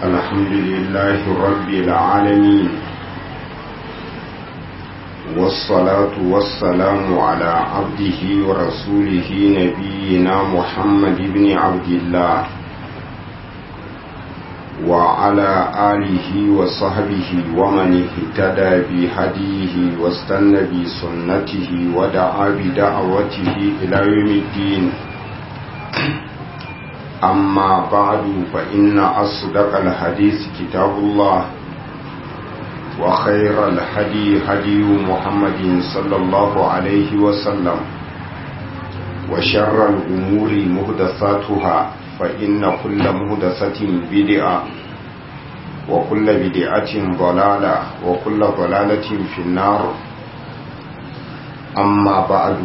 الحمد لله رب العالمين والصلاة والسلام على عبده ورسوله نبينا محمد بن عبد الله وعلى آله وصحبه ومن اهتدى بهديه واستنى بسنته ودعا بدعوته إلى يوم الدين أما بعد فإن أصدق الحديث كتاب الله وخير الهدي هدي محمد صلى الله عليه وسلم وشر الأمور مهدثاتها فإن كل مهدثة بدعة وكل بدعة ضلالة وكل ضلالة في النار أما بعد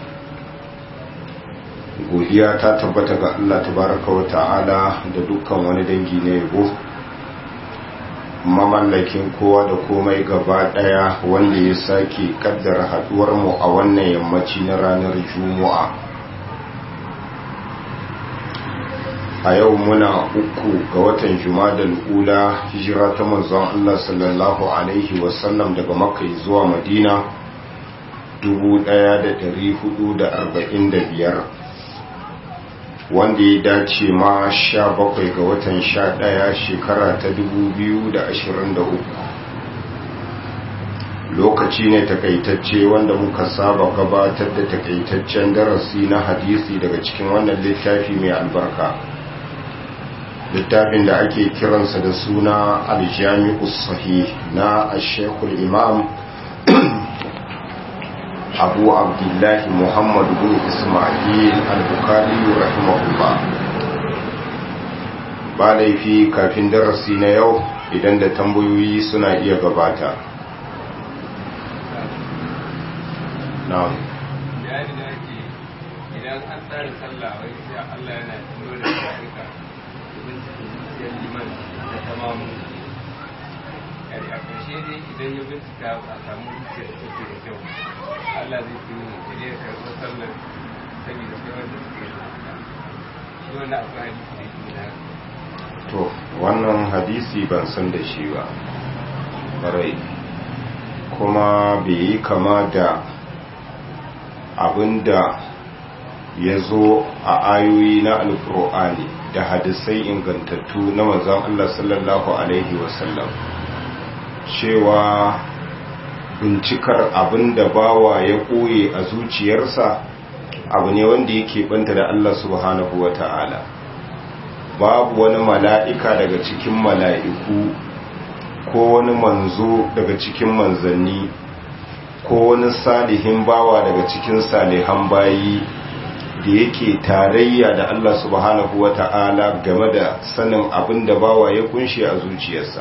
godiya ta tabbata ga Allah tabaraka wa ta'ala da dukkan wani dangi na yabo mamallakin kowa da komai gaba daya wanda ya sake kaddara haduwar mu a wannan yammaci na ranar juma'a a yau muna uku ga watan jumadal ula hijira ta manzon Allah sallallahu alaihi wasallam daga makka zuwa madina 1445 wanda ya dace ma sha bakwai ga watan sha ɗaya shekara ta dubu biyu da ashirin da uku lokaci ne takaitacce wanda muka saba gabatar da takaitaccen darasi na hadisi daga cikin wannan littafi mai albarka littafin da ake kiransa da suna aljami'us sahih na ashekul imam abu abdullahi muhammad bin ismail al-bukhari rahimahullah ba laifi kafin darasi na yau idan da tambayoyi suna iya gabata na'am idan an tsara sallah wai sai Allah yana tuno da shari'a domin cikin zuciyar liman da tamamu yari a ƙarshe dai idan ya bincika a samu zuciyar da take da kyau Allah zai fi yi da ya karɓar sallar saboda sai wanda suke da shi wanda akwai hadisi da yake da to wannan hadisi ban san da shi ba rai kuma bai yi kama da abinda ya zo a ayoyi na alkur'ani da hadisai ingantattu na manzon Allah sallallahu alaihi wasallam cewa bincikar abin da bawa ya koye a zuciyarsa abu ne wanda yake banta da Allah subhanahu wa ta'ala babu wani mala'ika daga cikin mala'iku ko wani manzo daga cikin manzanni ko wani salihin bawa daga cikin salihan bayi da yake tarayya da Allah subhanahu wa ta'ala game da sanin abin da bawa ya kunshi a zuciyarsa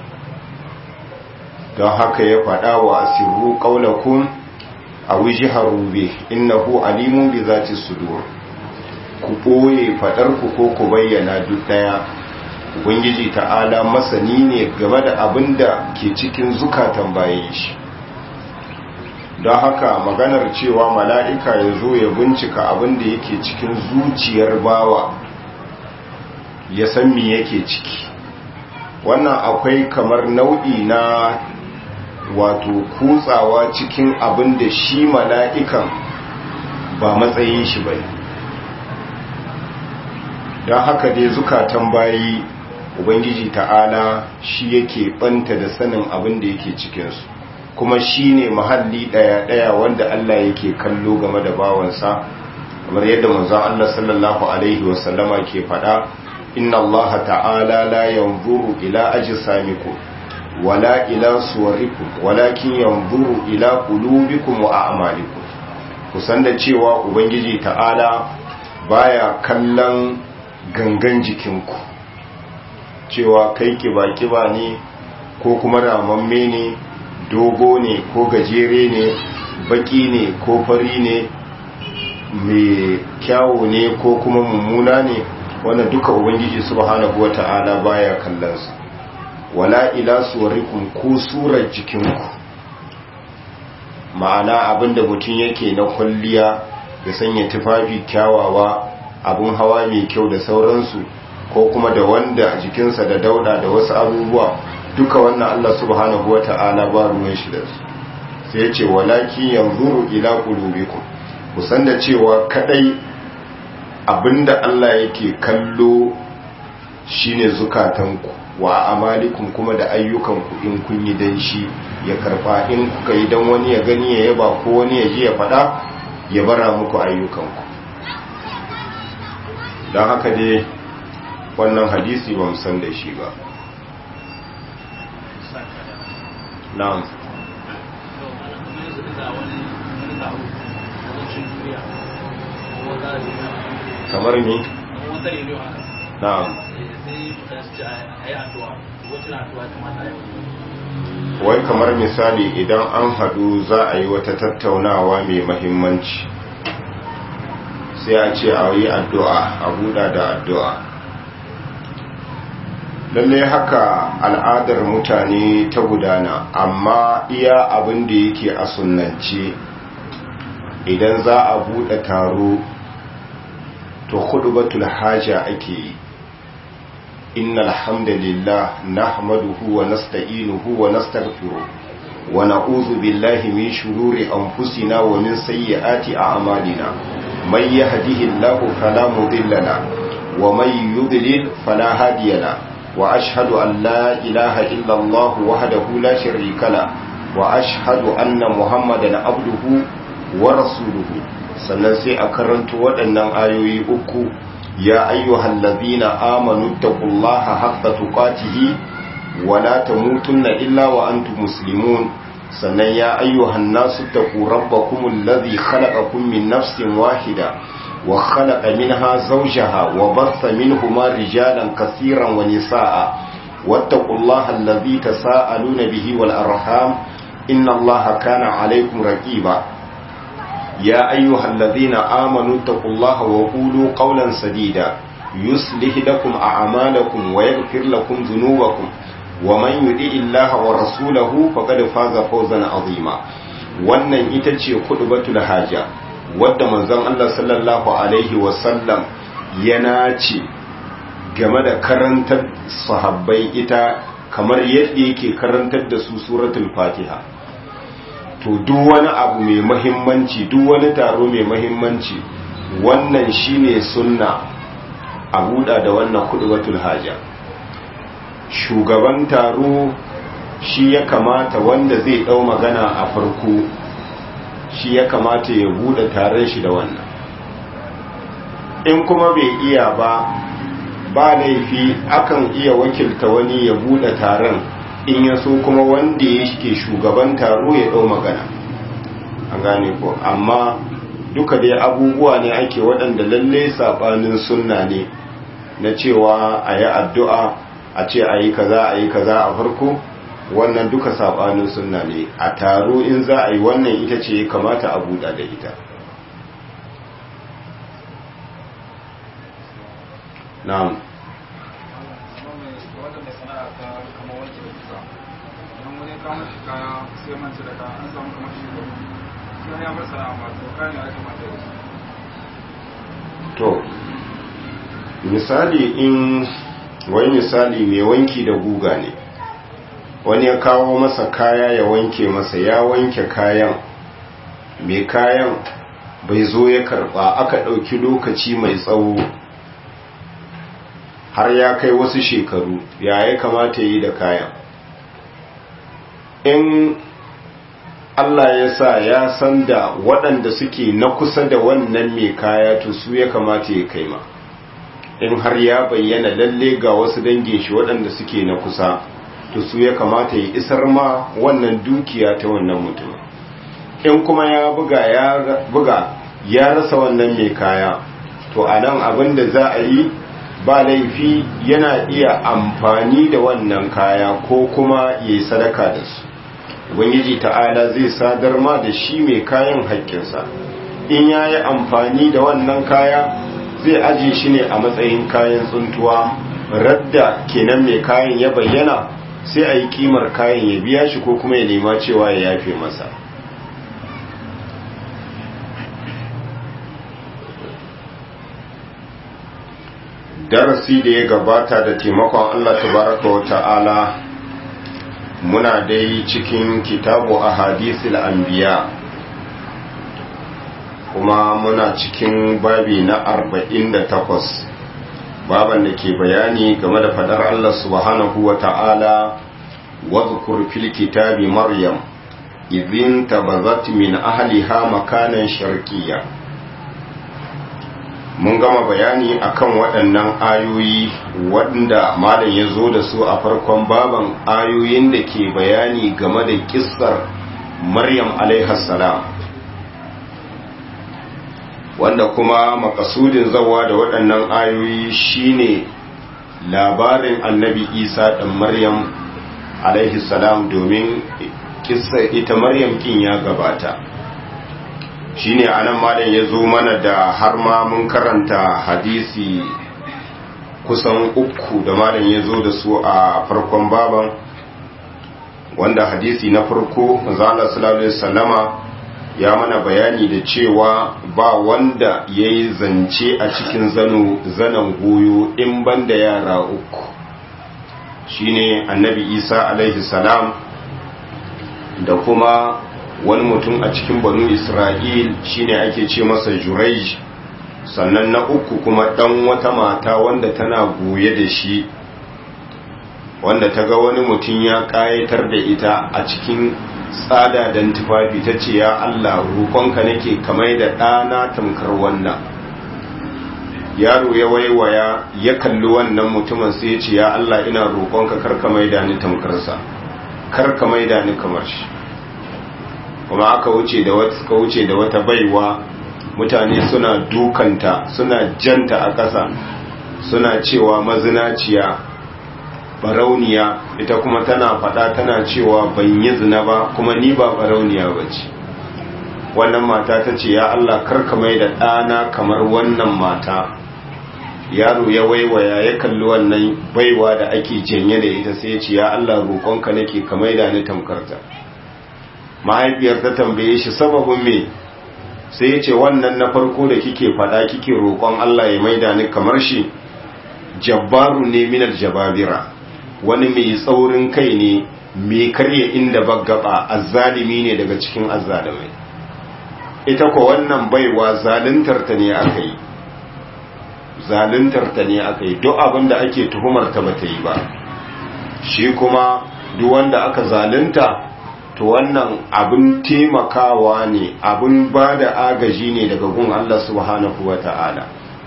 don haka ya faɗa wa asirru ƙaunakun a wuji harube innahu alimun bi zati sudur ku ɓoye faɗarku ko ku bayyana duk ɗaya ubangiji ta'ala masani ne game da abin da ke cikin zukatan bayan shi don haka maganar cewa mala'ika ya zo ya bincika abin da yake cikin zuciyar bawa ya san me yake ciki wannan akwai kamar nau'i na wato kutsawa cikin abin da shi mala'ikan ba matsayin shi bai don haka dai zukatan bayi ubangiji ta'ala shi yake banta da sanin abin da yake cikinsu kuma shi ne mahalli ɗaya-ɗaya wanda Allah yake kallo game da bawansa kamar yadda manzon Allah sallallahu Alaihi wasallama ke faɗa inna Allah ta'ala la yanzuru ila ajsamikum wala ila suwarikum walakin yanzuru ila qulubikum wa a'malikum kusan da cewa ubangiji ta'ala baya kallon gangan jikinku cewa kai kiba-kiba ne ko kuma ramamme ne dogo ne ko gajere ne baki ne ko fari ne mai kyawo ne ko kuma mummuna ne wannan duka ubangiji subhanahu wata'ala baya kallonsa wala ila suwarikum ko surar jikinku ma'ana abinda mutum yake na kwalliya ya sanya tufafi kyawawa abun hawa mai kyau da sauransu ko kuma da wanda jikinsa da dauda da wasu abubuwa duka wannan Allah subhanahu wata'ala ba ruwan shi da su sai ya ce walaki yanzuru ila qulubikum kusan da cewa kadai abinda Allah yake kallo shine zukatanku wa amalikum kuma da ayyukanku in kun yi dan shi ya karba in kuka yi dan wani ya gani ya yaba ko wani ya ji ya fada ya bara muku ayyukanku don haka dai wannan hadisi ba san da shi ba na'am kamar ni na'am wai kamar misali idan an hadu za a yi wata tattaunawa mai mahimmanci sai a ce a yi addu'a a buɗa da addu'a lalle haka al'adar mutane ta gudana amma iya abin da yake a sunance idan za a buɗe taro to hudubatul haja ake yi inna alhamdulillah nahmaduhu wa nasta'inuhu wa nastaghfiruh wa na'udhu billahi min shururi anfusina wa min sayyiati a'malina may yahdihillahu fala mudilla la wa may yudlil fala hadiya la wa ashhadu an la ilaha illa Allah wahdahu la sharika la wa ashhadu anna muhammadan abduhu wa rasuluhu sannan sai a karanto waɗannan ayoyi uku ya ayyuhal ladhina amanu taqullaha haqqa tuqatihi wa la tamutunna illa wa antum muslimun sannan ya ayyuhan nasu taqu rabbakumul ladhi khalaqakum min nafsin wahida wa khalaqa minha zawjaha wa batha minhuma rijalan kaseeran wa nisaa wattaqullaha alladhi tasaaluna bihi wal arham inna allaha kana alaykum raqiba يا أيها الذين آمنوا اتقوا الله وقولوا قولا سديدا يصلح لكم أعمالكم ويغفر لكم ذنوبكم ومن يطع الله ورسوله فقد فاز فوزا عظيما wannan ita ce kudubatul haja wadda manzon Allah sallallahu alaihi wasallam yana ce game da karantar sahabbai ita kamar yadda yake karantar da su suratul fatiha to duk wani abu mai mahimmanci duk wani taro mai mahimmanci wannan shine sunna a buɗa da wannan kudubatul haja shugaban taro shi ya kamata wanda zai ɗau magana a farko shi ya kamata ya buɗe taron shi da wannan in kuma bai iya ba ba laifi akan iya wakilta wani ya buɗe taron in ya so kuma wanda ya ke shugaban taro ya ɗau magana an gane ko amma duka dai abubuwa ne ake waɗanda lalle saɓanin sunna ne na cewa a yi addu'a a ce a yi kaza a yi kaza a farko wannan duka saɓanin sunna ne a taro in za a yi wannan ita ce kamata a buɗa da ita na'am kama shi kaya sai mance da kaya an samu kamar shi gaba sai ya bar sana'a ma to kayan ya kamata ya to misali in wani misali mai wanki da guga ne wani ya kawo masa kaya ya wanke masa ya wanke kayan mai kayan bai zo ya karba aka ɗauki lokaci mai tsawo har ya kai wasu shekaru ya ya kamata yi da kayan in Allah ya sa ya san da waɗanda suke na kusa da wannan mai kaya to su ya kamata ya kai ma in har ya bayyana lalle ga wasu dangin shi waɗanda suke na kusa to su ya kamata ya isar ma wannan dukiya ta wannan mutum in kuma ya buga ya buga ya rasa wannan mai kaya to a nan abin da za a yi ba laifi yana iya amfani da wannan kaya ko kuma ya yi sadaka da su ubangiji ta'ala zai sadar ma da shi mai kayan haƙƙinsa in ya yi amfani da wannan kaya zai aje shi ne a matsayin kayan tsuntuwa radda kenan mai kayan ya bayyana sai a yi kimar kayan ya biya shi ko kuma ya nema cewa ya yafe masa darasi da ya gabata da taimakon Allah tabaraka wa ta'ala muna dai cikin kitabu a hadisul anbiya kuma muna cikin babi na arba'in da takwas baban da ke bayani game da fadar Allah subhanahu wa ta'ala wadhkur fil kitabi maryam idhin tabazat min ahliha makanan sharqiyya mun gama bayani akan waɗannan ayoyi wanda malam ya zo da su a farkon baban ayoyin da ke bayani game da kissar maryam salam wanda kuma makasudin zawa da waɗannan ayoyi shine labarin annabi isa ɗan maryam salam domin kissar ita maryam kin ya gabata shine anan malam ya zo mana da har ma mun karanta hadisi kusan uku da malam ya zo da su a farkon baban wanda hadisi na farko zala sallallahu alaihi wasallama ya mana bayani da cewa ba wanda ya yi zance a cikin zanen goyo in banda yara uku shine annabi isa alaihi salam da kuma wani mutum a cikin banu isra'il shine ake ce masa juraij sannan na uku kuma dan wata mata wanda tana goye da shi wanda ta ga wani mutum ya kayatar da ita a cikin tsada don tufafi ta ce ya allah roƙonka nake kamar da ɗana tamkar wannan yaro ya waiwaya ya kalli wannan mutumin sai ya ce ya allah ina roƙonka karka maida ni tamkarsa karka maida ni kamar shi kuma aka wuce da wata suka wuce da wata baiwa mutane suna dukanta suna janta a ƙasa suna cewa mazinaciya barauniya ita kuma tana faɗa tana cewa ban yi zina ba kuma ni ba barauniya ba ce wannan mata ta ce ya Allah karka mai da ɗana kamar wannan mata yaro ya waiwaya ya kalli wannan baiwa da ake janye da ita sai ya ce ya Allah roƙonka nake ka mai da ni tamkarta mahaifiyar ta tambaye shi sababin me sai ya ce wannan na farko da kike fada kike roƙon Allah ya maida ni kamar shi jabbaru ne minal jababira wani mai tsaurin kai ne mai karya inda baggaba azzalimi ne daga cikin azzalimai ita ko wannan baiwa zaluntar ta ne aka yi zaluntar ta ne aka yi duk abin da ake tuhumar ta bata yi ba shi kuma duk wanda aka zalunta to wannan abin taimakawa ne abin ba da agaji ne daga gun Allah subhanahu wa ta'ala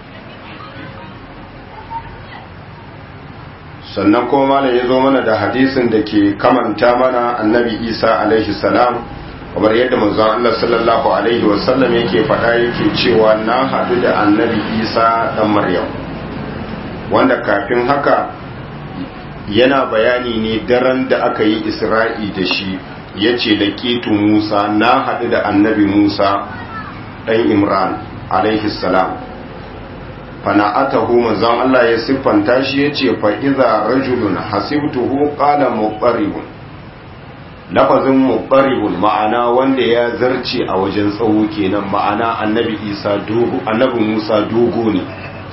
sannan kuma malam ya zo mana da hadisin da ke kamanta mana annabi isa alaihi salam kamar yadda manzon Allah sallallahu alaihi wasallam yake faɗa yake cewa na haɗu da annabi isa ɗan maryam wanda kafin haka yana bayani ne daren da aka yi isra'i da shi ya ce da ƙitu musa na haɗu da annabi musa ɗan imran alaihi salam fana'atahu manzon Allah ya siffanta shi ya ce fa'iza rajulun hasibtuhu qala muqarribun lafazin muqarribun ma'ana wanda ya zarce a wajen tsawo kenan ma'ana annabi isa dogo annabi musa dogo ne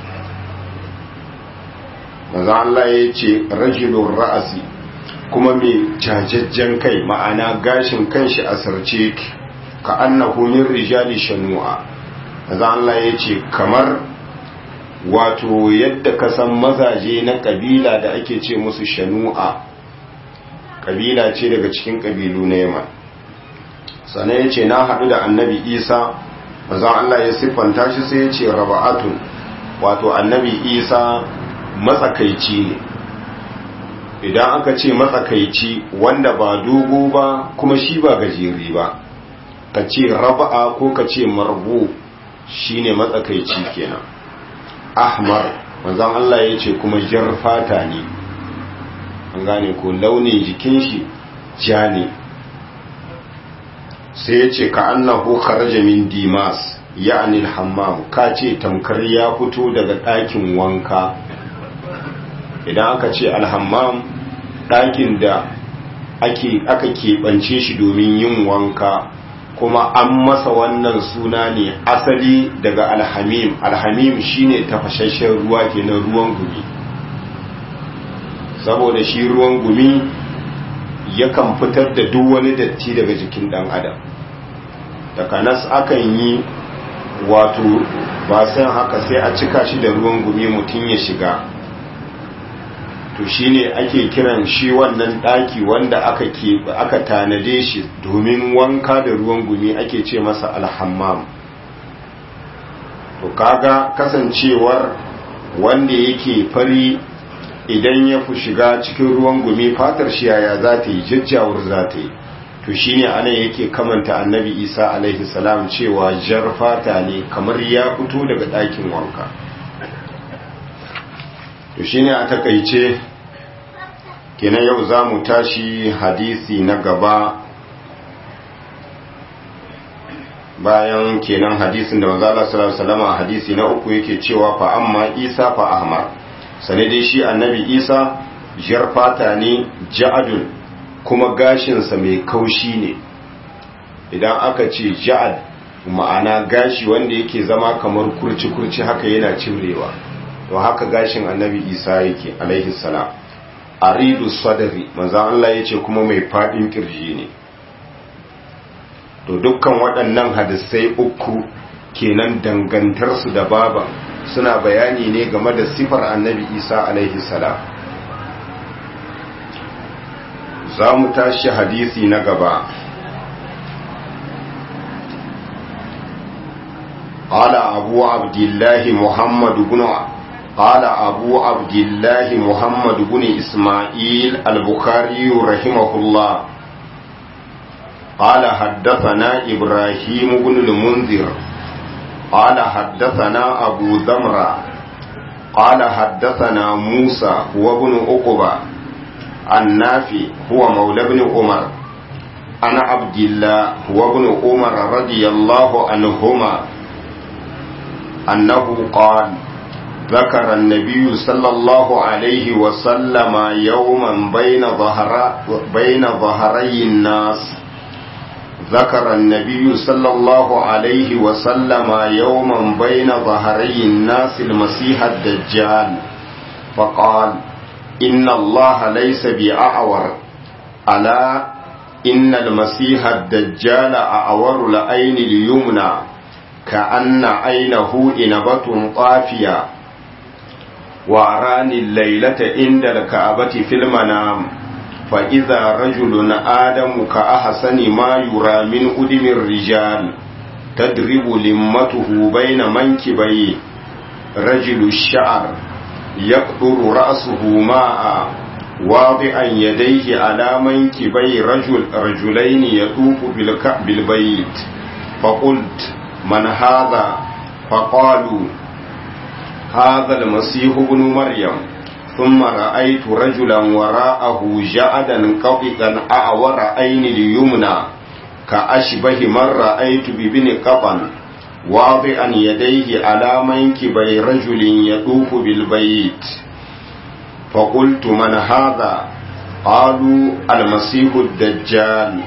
manzon Allah ya ce rajulun ra'asi kuma mai jajajjen kai ma'ana gashin kanshi a sarce ka annahu min rijali shanu'a manzon Allah ya ce kamar wato yadda ka san mazaje na kabila da ake ce musu shanu'a kabila ce daga cikin kabilu na yaman sannan ya ce na haɗu da annabi isa mazan allah ya siffanta shi sai ya ce raba'atun wato annabi isa matsakaici ne idan aka ce matsakaici wanda ba dogo ba kuma shi ba gajeri ba ka ce raba'a ko ka ce marbu shine matsakaici kenan ahmar manzon Allah ya ce kuma jar fata ne an gane ko launin jikin shi ja ne sai ya ce ka annahu kharaja min dimas ya'ni al-hammam ka ce tamkar ya fito daga ɗakin wanka idan aka ce al-hammam ɗakin da ake aka keɓance shi domin yin wanka kuma an masa wannan suna ne asali daga alhamim alhamim shine tafashashen ruwa kenan ruwan gumi saboda shi ruwan gumi yakan fitar da duk wani datti daga jikin dan adam takanas akan yi wato ba san haka sai a cika shi da ruwan gumi mutum ya shiga to shine ake kiran shi wannan daki wanda aka ke aka tanade shi domin wanka da ruwan gumi ake ce masa alhammam to kaga kasancewar wanda yake fari idan ya fi shiga cikin ruwan gumi fatar shi yaya za ta yi jajjawar za ta yi to shine anan yake kamanta annabi isa alaihi salam cewa jar fata ne kamar ya fito daga ɗakin wanka to shine a takaice kenan yau za mu tashi hadisi na gaba bayan kenan hadisin da manzo Allah sallallahu alaihi wasallam hadisi na uku yake cewa fa amma Isa fa ahmar sane dai shi annabi Isa jar fata ne ja'adun kuma gashinsa mai kaushi ne idan aka ce ja'ad ma'ana gashi wanda yake zama kamar kurci-kurci haka yana cimrewa to haka gashin annabi isa yake alaihi salam aridu sadari manzan Allah ya ce kuma mai faɗin kirji ne to dukkan waɗannan hadisai uku kenan dangantarsu da baba suna bayani ne game da sifar annabi isa alaihi salam za mu tashi hadisi na gaba قال أبو عبد الله محمد بن قال أبو عبد الله محمد بن إسماعيل البخاري رحمه الله قال حدثنا إبراهيم بن المنذر قال حدثنا أبو ذمرة قال حدثنا موسى هو ابن عقبة النافي هو مولى ابن عمر أنا عبد الله هو ابن عمر رضي الله عنهما أنه قال ذكر النبي صلى الله عليه وسلم يوما بين ظهر بين ظهري الناس ذكر النبي صلى الله عليه وسلم يوما بين ظهري الناس المسيح الدجال فقال إن الله ليس بأعور ألا إن المسيح الدجال أعور العين اليمنى كأن عينه إنبة طافية وأراني الليلة عند الكعبة في المنام فإذا رجل آدم كأحسن ما يرى من أدم الرجال تدرب لمته بين منكبيه رجل الشعر يقطر رأسه ماء واضعا يديه على منكبي رجل رجلين يطوف بالبيت فقلت من هذا فقالوا هذا المسيح ابن مريم ثم رأيت رجلا وراءه جعدا قططا أعور عين اليمنى كأشبه من رأيت ببن قطن واضعا يديه على منكبي رجل يطوف بالبيت فقلت من هذا قالوا المسيح الدجال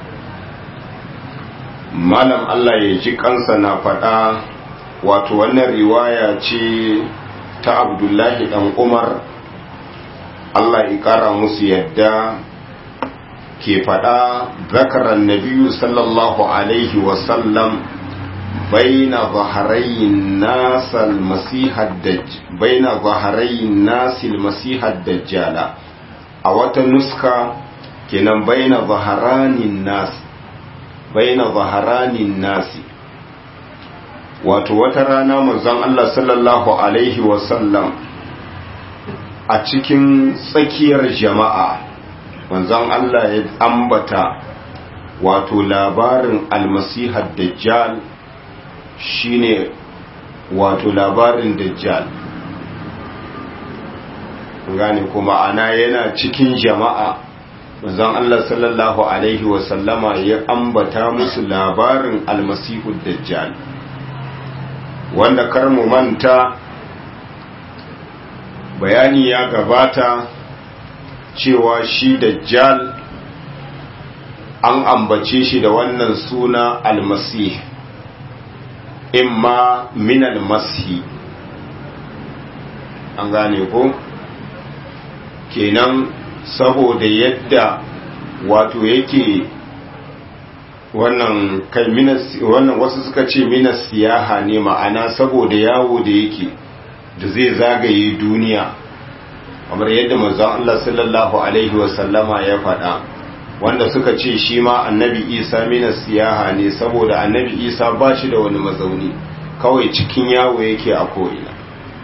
malam Allah ya ji kansa na faɗa wato wannan riwaya ce ta abdullahi ɗan umar Allah ya ƙara musu yadda ke faɗa zakarar nabiyu sallallahu alaihi wasallam بين ظهري الناس المسيح الدج بين ظهري الناس المسيح الدجال a wata nuska kenan baina zaharanin nas baina zaharanin nasi wato wata rana manzon Allah sallallahu alaihi wasallam a cikin tsakiyar jama'a manzon Allah ya ambata wato labarin almasihar dajjal shine wato labarin dajjal gane kuma ana yana cikin jama'a manzon Allah sallallahu alaihi wasallama ya ambata musu labarin almasihu dajjal wanda kar mu manta bayani ya gabata cewa shi dajjal an ambace shi da wannan suna almasih imma min almashi an gane ko kenan saboda yadda wato yake wannan kai wannan wasu suka ce minas siyaha ne ma'ana saboda yawo da yake da zai zagaye duniya kamar yadda manzon Allah sallallahu alaihi wasallama ya faɗa wanda suka ce shi ma annabi isa minas siyaha ne saboda annabi isa ba shi da wani mazauni kawai cikin yawo yake a ko'ina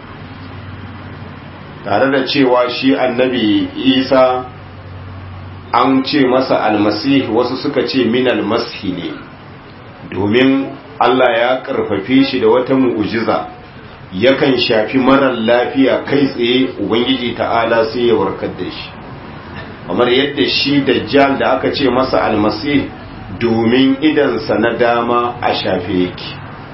tare da cewa shi annabi isa an ce masa almasih wasu suka ce min almashi ne domin Allah ya karfafe shi da wata mu'ujiza yakan shafi marar lafiya kai tsaye ubangiji ta'ala sai ya warkar da shi kamar yadda shi dajjal da aka ce masa almasih domin idansa na dama a shafe yake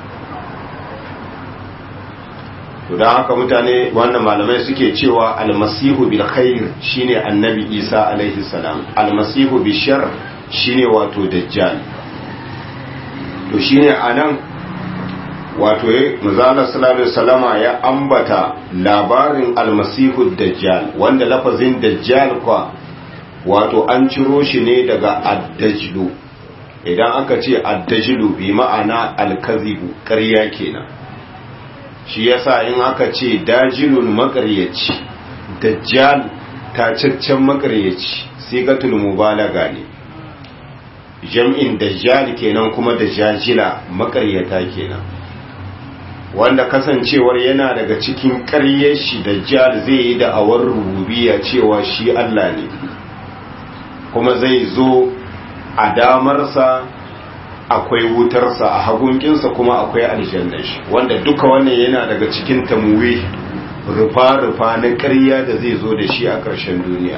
to don haka mutane wannan malamai suke cewa almasihu bil khair shine annabi isa alaihi salam almasihu bil shar shine wato dajjal to shine anan wato manzala sallallahu alaihi wasallama ya ambata labarin almasihu dajjal wanda lafazin dajjal kwa wato an ciro shi ne daga addajlu idan aka ce addajlu bi ma'ana alkazibu ƙarya kenan shi yasa in aka ce dajilun makaryaci dajjal tacaccen makaryaci sigatul mubalaga ne jam'in dajjal kenan kuma dajjajila makaryata kenan wanda kasancewar yana daga cikin ƙaryar shi dajjal zai yi da awar rububiya cewa shi Allah ne kuma zai zo a damarsa akwai wutarsa a hagunkinsa kuma akwai aljannar shi wanda duka wannan yana daga cikin tamuwe rufa-rufa na ƙarya da zai zo da shi a ƙarshen duniya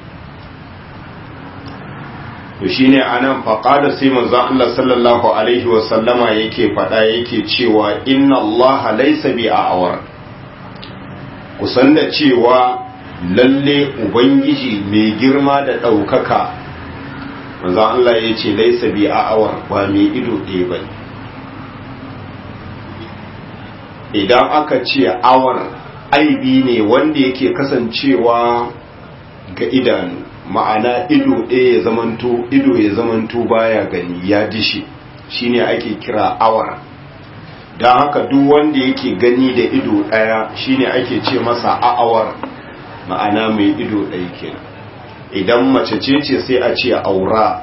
to shi ne a nan faƙada sai manzan Allah sallallahu Alaihi wasallama yake faɗa yake cewa inna Allah laisa bi a awar kusan da cewa lalle ubangiji mai girma da ɗaukaka manzo Allah ya ce laisa bi a'awar ba mai ido ɗaya ba idan aka ce awar aibi ne wanda yake kasancewa ga idanu ma'ana ido ɗaya ya zamanto ido ya zamanto baya gani ya dishi shine ake kira awar don haka duk wanda yake gani da ido ɗaya shine ake ce masa a'awar ma'ana mai ido ɗaya kenan idan mace ce ce sai a ce aura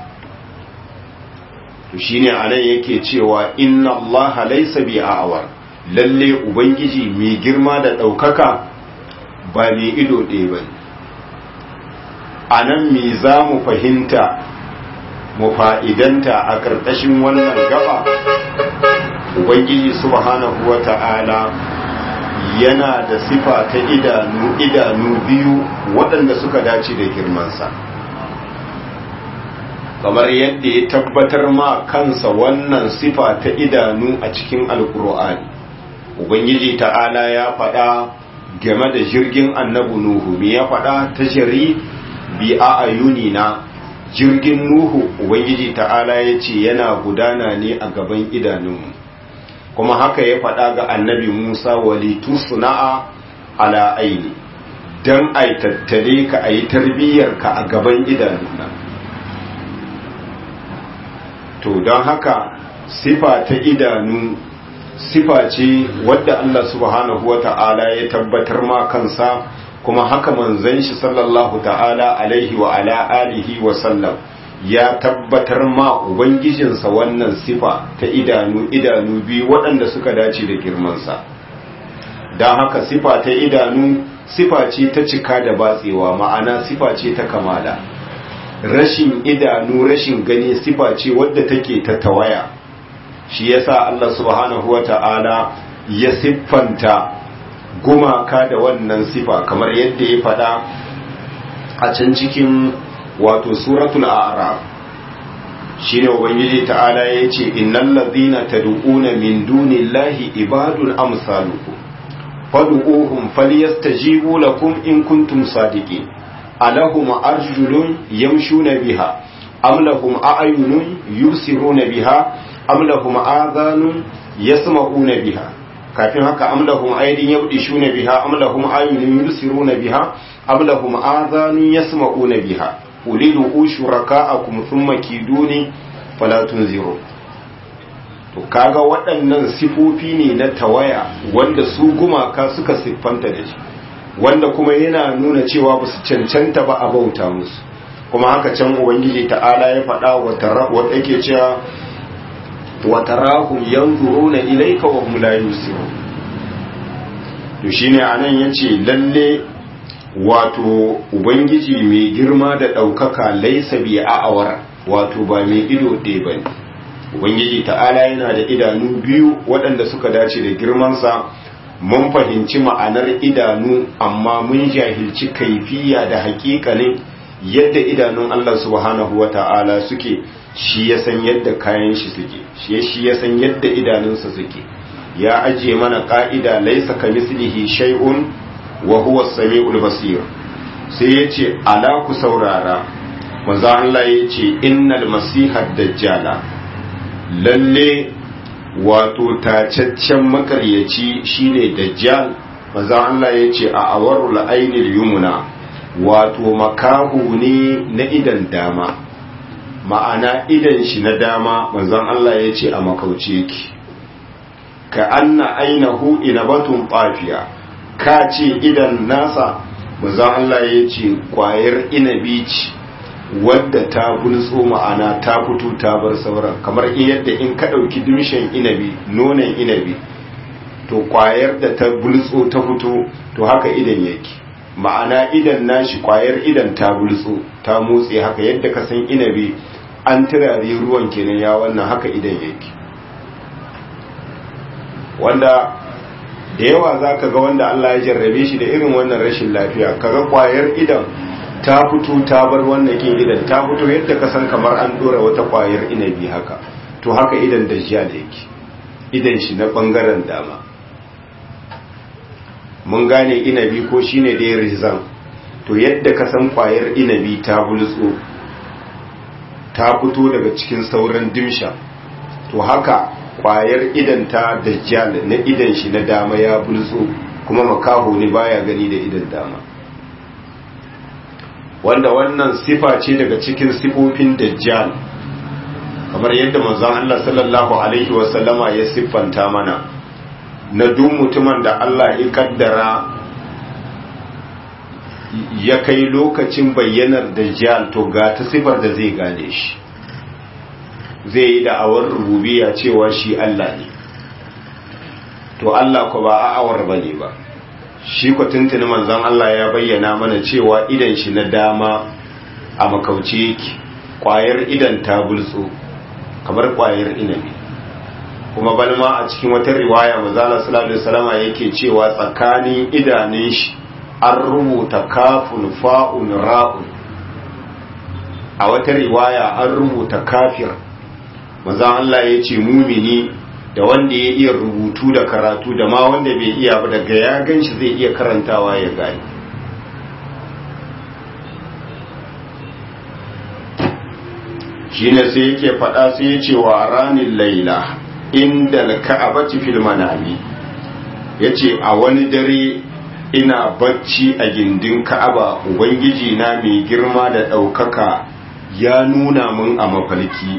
to shine anan yake cewa inna allaha laysa bi a'war lalle ubangiji mai girma da daukaka ba mai ido ɗaya bane anan me za mu fahimta mu fa'idanta a ƙarƙashin wannan gaba ubangiji subhanahu wata'ala yana da sifa ta idanu idanu biyu waɗanda suka dace da girmansa kamar yadda ya tabbatar ma kansa wannan sifa ta idanu a cikin alkur'ani ubangiji ta'ala ya faɗa game da jirgin annabu nuhu me ya faɗa ta jari bi a ayuni na jirgin nuhu ubangiji ta'ala ya ce yana gudana ne a gaban idanunmu kuma haka ya faɗa ga annabi Musa walitu suna'a ala aini don a tattale ka a yi tarbiyyarka a gaban idanuna to don haka sifa ta idanu sifa ce wadda Allah subhanahu wa ta'ala ya tabbatar ma kansa kuma haka manzon shi sallallahu ta'ala alaihi wa ala alihi wa sallam ya tabbatar ma ubangijinsa wannan sifa ta idanu idanu biyu waɗanda suka dace da girmansa don haka sifa ta idanu sifa ce ta cika da batsewa ma'ana sifa ce ta kamala rashin idanu rashin gani sifa ce wadda take ta tawaya shi yasa Allah subhanahu wa ta'ala ya siffanta gumaka da wannan sifa kamar yadda ya faɗa a can cikin wato suratul a'raf shine ubangiji ta'ala yace innal ladhina tad'una min dunillahi ibadun amsalukum fad'uuhum falyastajibu lakum in kuntum sadiqin alahum arjulun yamshuna biha am lahum a'yunun yubsiruna biha am lahum adhanun yasma'una biha kafin haka am lahum aydin yabdishuna biha am lahum a'yunun yubsiruna biha am lahum adhanun yasma'una biha ulidu shuraka'akum thumma kiduni fala tunziru to kaga waɗannan sifofi ne na tawaya wanda su gumaka suka siffanta da shi wanda kuma yana nuna cewa ba su cancanta ba a bauta musu kuma haka can ubangiji ta'ala ya faɗa wa yake cewa wa tarahum yanzuruna ilayka wa hum la yusirun to shine anan yace lalle wato ubangiji mai girma da ɗaukaka laisa bi a'awar wato ba mai ido ɗaya bane ubangiji ta'ala yana da idanu biyu waɗanda suka dace da girmansa mun fahimci ma'anar idanu amma mun jahilci kaifiya da haƙiƙanin yadda idanun Allah subhanahu wa ta'ala suke shi ya san yadda kayan shi suke shi ya san yadda idanunsa suke ya ajiye mana ƙa'ida laisa ka mislihi shay'un wa huwa sami'ul basir sai yace ala ku saurara manzo Allah yace innal masiha dajjala lalle wato tacaccen makaryaci shine dajjal manzo Allah yace a awarul ainil yumna wato makahu ne na idan dama ma'ana idan shi na dama manzon Allah yace a makauce yake ka anna ainahu inabatun qafiya ka ce idan nasa manzon Allah ya ce kwayar inabi ce wadda ta bulso ma'ana ta fito ta bar sauran kamar yadda in ka ɗauki dimshin inabi nonon inabi to kwayar da ta bulso ta fito to haka idan yake ma'ana idan nashi kwayar idan ta bulso ta motsi haka yadda ka san inabi an turare ruwan kenan ya wannan haka idan yake wanda da yawa za ka ga wanda Allah ya jarrabe shi da irin wannan rashin lafiya kaga kwayar idan ta fito ta bar wannan kin idan ta fito yadda ka san kamar an dora wata kwayar inabi haka to haka idan dajjal yake idan shi na bangaren dama mun gane inabi ko shine da ya rizan to yadda ka san kwayar inabi ta bulso ta fito daga cikin sauran dimsha to haka kwayar idan ta dajjal na idan shi na dama ya bulso kuma makaho ne baya gani da idan dama wanda wannan sifa ce daga cikin sifofin dajjal kamar yadda manzon Allah sallallahu alaihi wasallama ya siffanta mana na duk mutumin da Allah ya kaddara ya kai lokacin bayyanar dajjal to ga ta sifar da zai gane shi zai yi da'awar rububiya cewa shi Allah ne to Allah ko ba a'awar bane ba shi ko tuntuni manzon Allah ya bayyana mana cewa idan shi na dama a makauce yake kwayar idan ta bulso kamar kwayar inabi kuma balma a cikin wata riwaya manzala sallallahu alaihi wasallama yake cewa tsakanin idanun shi an rubuta kafun fa'un ra'un a wata riwaya an rubuta kafir manzan Allah ya ce mumini da wanda ya iya rubutu da karatu da ma wanda bai iya ba daga ya gan shi zai iya karantawa ya gani shi ne sai yake faɗa sai ya ce wa ranin laila inda ka'abaci fil manami ya ce a wani dare ina bacci a gindin ka'aba ubangiji na mai girma da ɗaukaka ya nuna mun a mafarki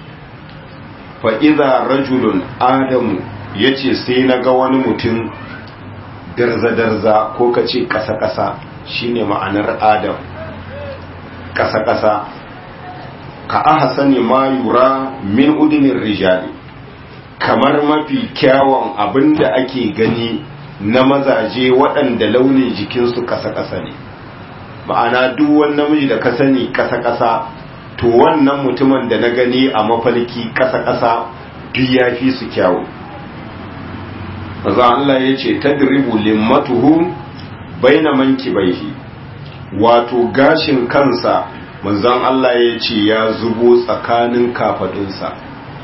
fa'iza rajulun adamu ya ce sai na ga wani mutum darza-darza ko ka ce ƙasa-ƙasa shi ne ma'anar adam ƙasa-ƙasa ka aha sani ma yura min udinin rijali kamar mafi kyawun abin da ake gani na mazaje waɗanda launin jikinsu ƙasa-ƙasa ne ma'ana duk wani namiji da ka sani ƙasa-ƙasa to wannan mutumin da na gani a mafalki ƙasa-ƙasa duk ya fi su kyawu maza Allah ya ce ta diribu limmatuhu baina manki baihi wato gashin kansa manzan Allah ya ce ya zubo tsakanin kafadunsa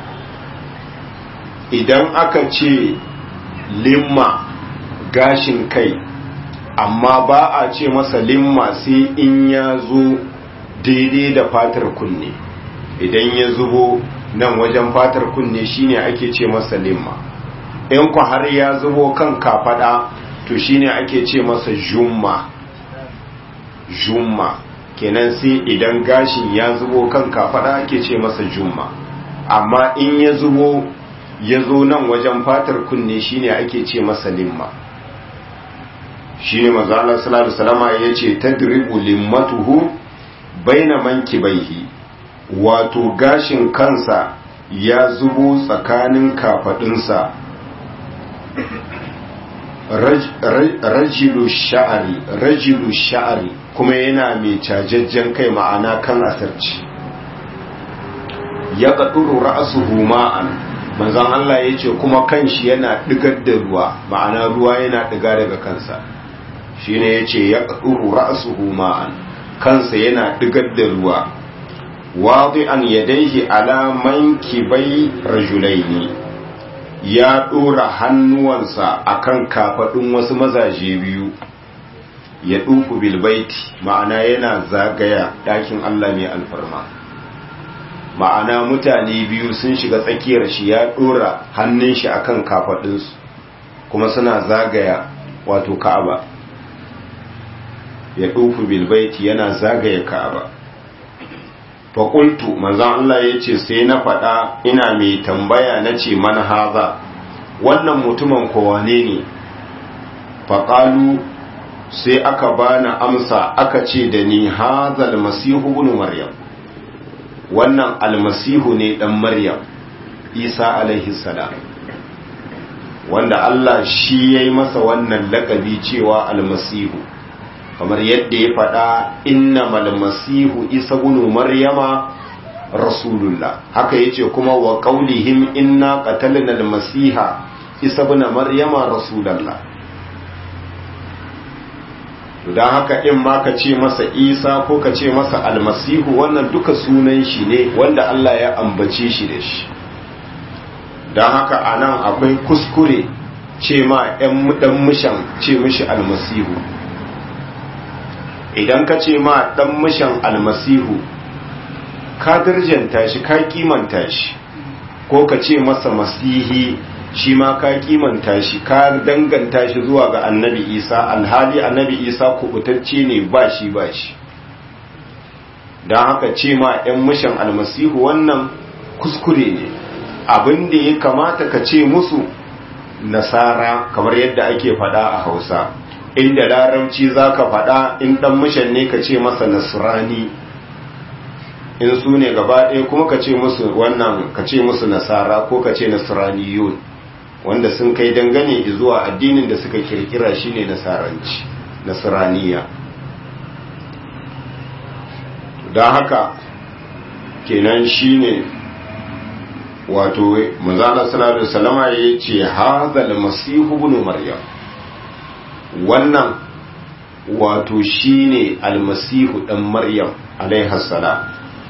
idan aka ce limma gashin kai amma ba a ce masa limma sai in ya zo daidai da fatar kunne idan ya zubo nan wajen fatar kunne shine ake ce masa limma in ku har ya zubo kan kafada to shine ake ce masa jumma jumma kenan sai idan gashin ya zubo kan kafada ake ce masa jumma amma in ya zubo ya zo nan wajen fatar kunne shine ake ce masa limma shine manzo Allah sallallahu alaihi wasallam yace tadribu limmatuhu baina mankibaihi wato gashin kansa ya zubo tsakanin kafadunsa rajilu sha'ari rajilu sha'ari kuma yana mai cajajjen kai ma'ana kan asarci ya ƙaɗuru ra'asuhu ma'an manzan Allah ya ce kuma kanshi yana ɗigar da ruwa ma'ana ruwa yana ɗiga daga kansa shi ne ya ce ya ƙaɗuru ra'asuhu ma'an kansa yana ɗigar da ruwa waɗi an yadaihi alaman kibai rajulaini ya ɗora hannuwansa akan kafaɗin wasu mazaje biyu ya ɗufu bilbaiti ma'ana yana zagaya ɗakin Allah mai alfarma ma'ana mutane biyu sun shiga tsakiyar shi ya ɗora hannun shi akan kafaɗinsu kuma suna zagaya wato ka'aba ya ɗufu bilbaiti yana zagaya ka'aba faƙultu manzan Allah ya ce sai na faɗa ina mai tambaya na ce man haza wannan mutumin kowane ne faƙalu sai aka bani amsa aka ce da ni haza almasihu ibn maryam wannan almasihu ne dan maryam isa alaihi salam wanda Allah shi yayi masa wannan lakabi cewa almasihu kamar yadda ya faɗa innamal masihu isa ibn maryama rasulullah haka yace kuma wa qaulihim inna qatalna al-masiha isa ibn maryama rasulullah to dan haka in ma ka ce masa isa ko ka ce masa almasihu wannan duka sunan shi ne wanda Allah ya ambace shi da shi dan haka anan akwai kuskure ce ma ɗan dan mushan ce mishi almasihu idan ka ce ma dan mushan almasihu ka darjanta shi ka kimanta shi ko ka ce masa masihi shi ma ka kimanta shi ka danganta shi zuwa ga annabi isa alhali annabi isa kubutacce ne ba shi ba shi don haka ce ma 'yan mishan almasihu wannan kuskure ne abin da ya kamata ka ce musu nasara kamar yadda ake fada a hausa inda larabci za ka fada in dan mishan ne ka ce masa nasrani in su ne gaba ɗaya kuma ka ce musu wannan ka ce musu nasara ko ka ce nasraniyun wanda sun kai dangane zuwa addinin da suka kirkira shine nasaranci nasraniya don haka kenan shine wato manzana sallallahu alaihi wasallama ya ce hadha masihu ibn maryam wannan wato shine almasihu dan maryam alaiha salam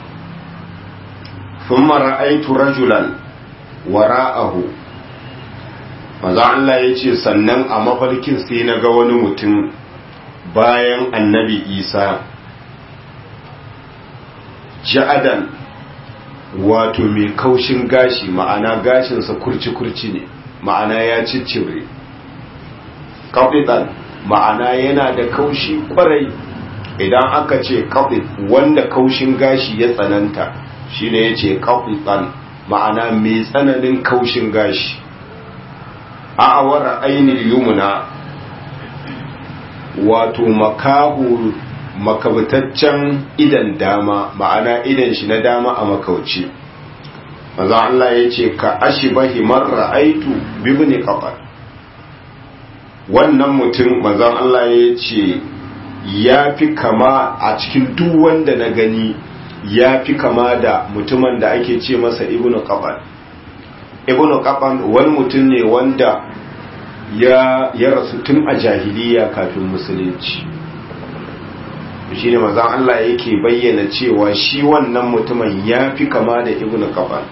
thumma ra'aytu rajulan wara'ahu maza Allah ya ce sannan a mafarkin sai na ga wani mutum bayan annabi isa ja'adan wato mai kaushin gashi ma'ana gashinsa kurci-kurci ne ma'ana ya ciccire kafitan ma'ana yana da kaushi kwarai idan aka ce kafit wanda kaushin gashi ya tsananta shi ne ya ce kafitan ma'ana mai tsananin kaushin gashi a awara ainihin yumuna wato makahu makabtaccen idan dama ma'ana idan shi na dama a makauci maza Allah ya ce ka ashi bahi marra aitu bibini kafar wannan mutum maza Allah ya ce ya fi kama a cikin duk wanda na gani ya fi kama da mutumin da ake ce masa ibnu kafar ibnu kafar wani mutum ne wanda ya, ya rasu tun a jahiliya kafin musulunci shi ne mazan Allah yake bayyana cewa shi wannan mutumin ya fi kama da ibn kafan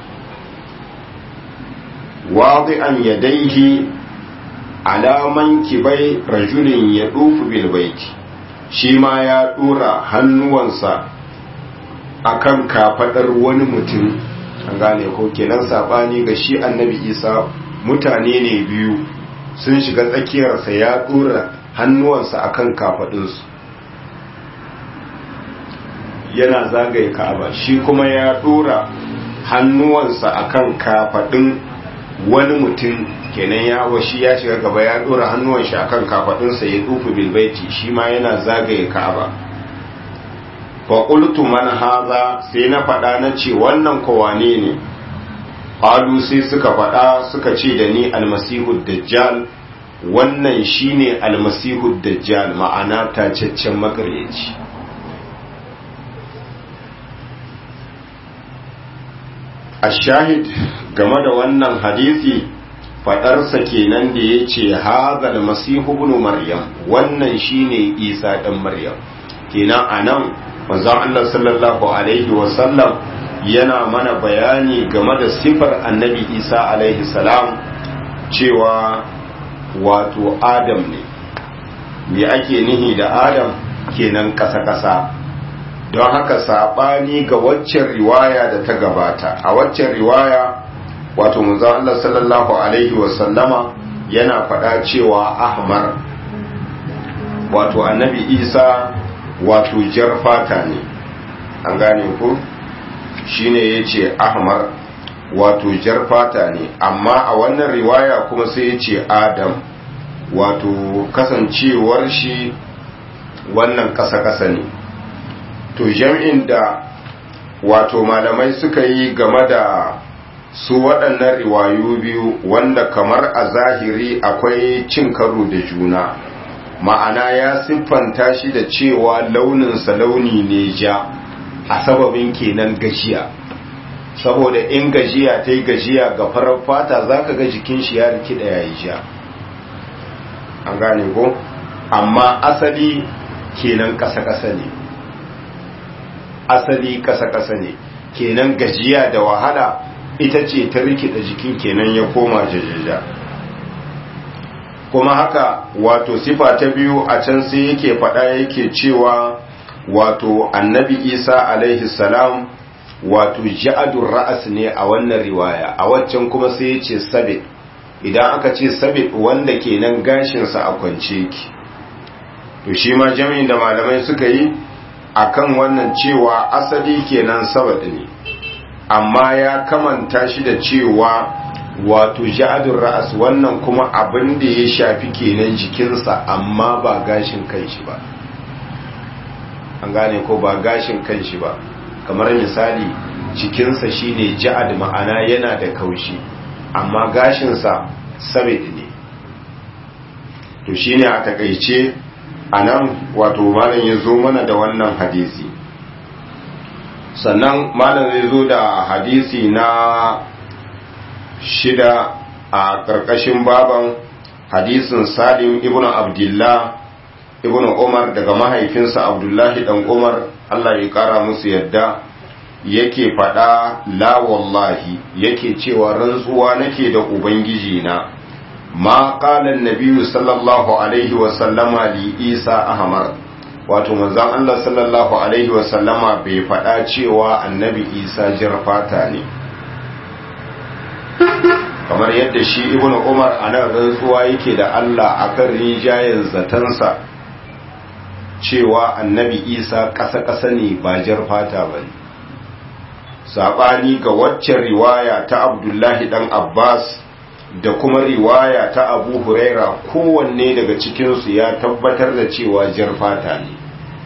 wadi an yadaihi alaman kibai rajulin ya dufu bilbaiti shi ma ya dora hannuwansa akan kafadar wani mutum an gane ko kenan sabani ga shi annabi isa mutane ne biyu sun shiga tsakiyarsa ya dora hannuwansa akan kafadunsu yana zagaye ka'aba shi kuma ya dora hannuwansa akan kafadun wani mutum kenan ya washi ya shiga gaba ya dora hannuwan shi akan kafadunsa ya dufu bilbaiti shi ma yana zagaye ka'aba fa qultu man hadha sai na faɗa na ce wannan kowane ne qalu sai suka faɗa suka ce da ni almasihu dajjal wannan shine almasihu dajjal ma'ana tacaccen makaryaci ashahid game da wannan hadisi faɗarsa kenan da ya ce hazal masihu ibn maryam wannan shine isa ɗan maryam kenan anan manzon Allah sallallahu alaihi wasallam yana mana bayani game da sifar annabi isa alaihi salam cewa wato adam ne me ake nihi da adam kenan kasa-kasa don haka saɓani ga waccan riwaya da ta gabata a waccan riwaya wato manzon Allah sallallahu alaihi wasallama yana faɗa cewa ahmar wato annabi isa wato jar fata ne an gane ku shine yace ahmar wato jar fata ne amma a wannan riwaya kuma sai yace adam wato kasancewar shi wannan kasa-kasa ne to jam'in da wato malamai suka yi game da su waɗannan riwayu biyu wanda kamar a zahiri akwai cin karo da juna ma'ana ya siffanta shi da cewa launinsa launi ne ja a sababin kenan gajiya saboda in gajiya ta yi gajiya ga farar fata za ka ga jikin shi ya rikida ya yi ja an gane ko amma asali kenan ƙasa-ƙasa ne asali ƙasa-ƙasa ne kenan gajiya da wahala ita ce ta rikida jikin kenan ya koma jajaja kuma haka wato sifa ta biyu a can sai yake faɗa yake cewa wato annabi isa alaihi salam wato ja'adun ra'as ne a wannan riwaya a waccan kuma sai ya ce sabit idan aka ce sabit wanda kenan gashinsa a kwance ki to shi ma jami'in da malamai suka yi akan wannan cewa asali kenan sabat ne amma ya kamanta shi da cewa wato ja'adun ra'as wannan kuma abin da ya shafi kenan jikinsa amma ba gashin kanshi ba an gane ko ba gashin kanshi ba kamar misali jikinsa shine ja'ad ma'ana yana da kaushi amma gashinsa sabid ne to shine a takaice anan wato malam ya zo mana da wannan hadisi sannan malam zai zo da hadisi na shida a ƙarƙashin baban hadisin salim ibn abdullah ibn umar daga mahaifinsa abdullahi dan umar allah ya ƙara musu yadda yake faɗa la wallahi yake cewa rantsuwa nake da ubangiji na ma qala an sallallahu alaihi wa sallama li isa ahmar wato manzon allah sallallahu alaihi wa sallama bai faɗa cewa annabi isa jarfata ne kamar yadda shi ibn umar a nan rantsuwa yake da Allah akan rijayen zatansa cewa annabi isa ƙasa-ƙasa ne ba jar fata ba ne saɓani ga waccan riwaya ta abdullahi ɗan abbas da kuma riwaya ta abu huraira kowanne daga cikinsu ya tabbatar da cewa jar fata ne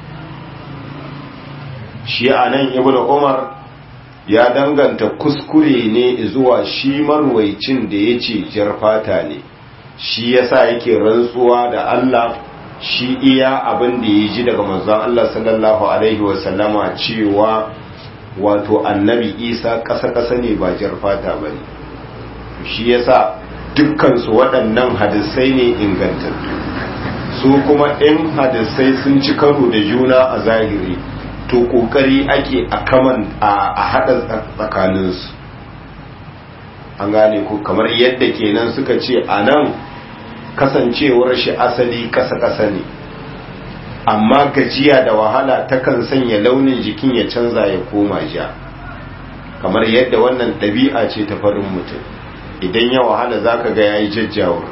shi a nan ibn umar ya danganta kuskure ne zuwa shi marwaicin da ya ce jar fata ne shi yasa yake rantsuwa da Allah shi iya abin da ya ji daga manzon Allah sallallahu alaihi wasallama cewa wato annabi isa ƙasa-ƙasa ne ba jar fata ba ne shi yasa dukkansu waɗannan hadisai ne ingantattu su kuma in hadisai sun ci karo da juna a zahiri to kokari ake a kaman a hada tsakaninsu an gane ku kamar yadda kenan suka ce a nan kasancewar shi asali kasa-kasa ne amma gajiya da wahala takan sanya launin jikin ya canza ya koma ja kamar yadda wannan ɗabi'a ce ta farin mutum idan ya wahala za ka ga ya yi jajjawar